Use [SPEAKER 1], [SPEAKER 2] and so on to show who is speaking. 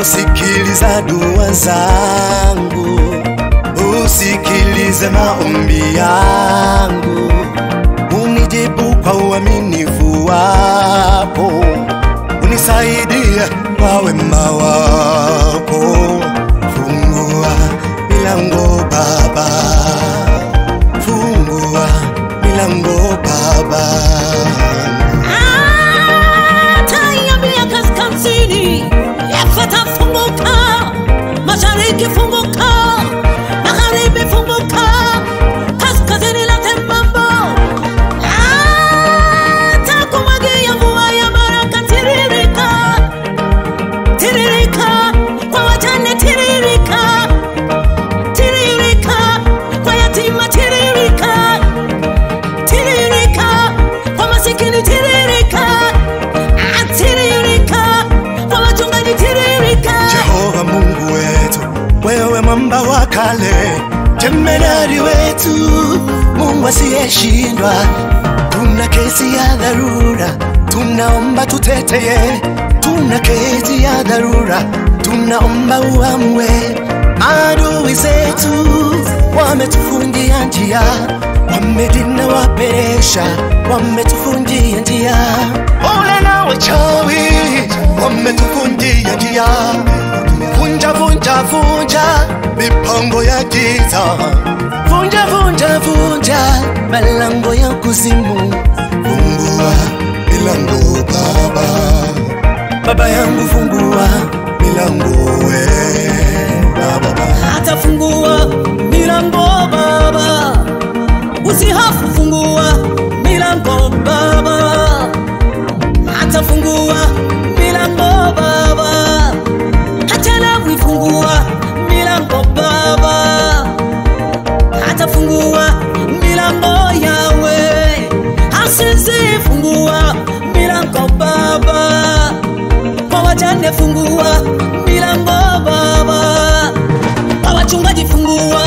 [SPEAKER 1] sikiliza dua zangu, usikilize maombi yangu, unijibu kwa uaminifu wako, unisaidie kwa wema wako. Fungua milango Baba, fungua milango Baba.
[SPEAKER 2] Ataiambia kaskazini, Efata funguka, mashariki funguka, magharibi funguka, kaskazini lete mambo. Atakumwagia mvua ya baraka, tiririka, tiririka, kwa wajane tiririka, tiririka, kwa yatima tiririka, tiririka, kwa masikini tiririka, atiririka, kwa wachungaji tiririka.
[SPEAKER 1] Jehova Mungu wetu, wewe mwamba wa kale, jemedari wetu, Mungu asiyeshindwa. Tuna kesi ya dharura, tunaomba tuteteye. Tuna kesi ya dharura, tunaomba uamwe. Adui zetu wametufungia njia, wamedina waperesha, wametufungia njia. Ole na wachawi wametufungia njia, vunja vunja vunja mipango ya giza, vunja vunja vunja malango ya kuzimu, fungua milango Baba, Baba yangu fungua milango we Baba.
[SPEAKER 2] atafungua milango Baba, usihofu, fungua milango Baba, atafungua milango Baba, hachelewi, fungua milango Baba, atafungua milango yawe, asizi, fungua milango Baba, kwa wajane fungua milango Baba, kwa wachungaji fungua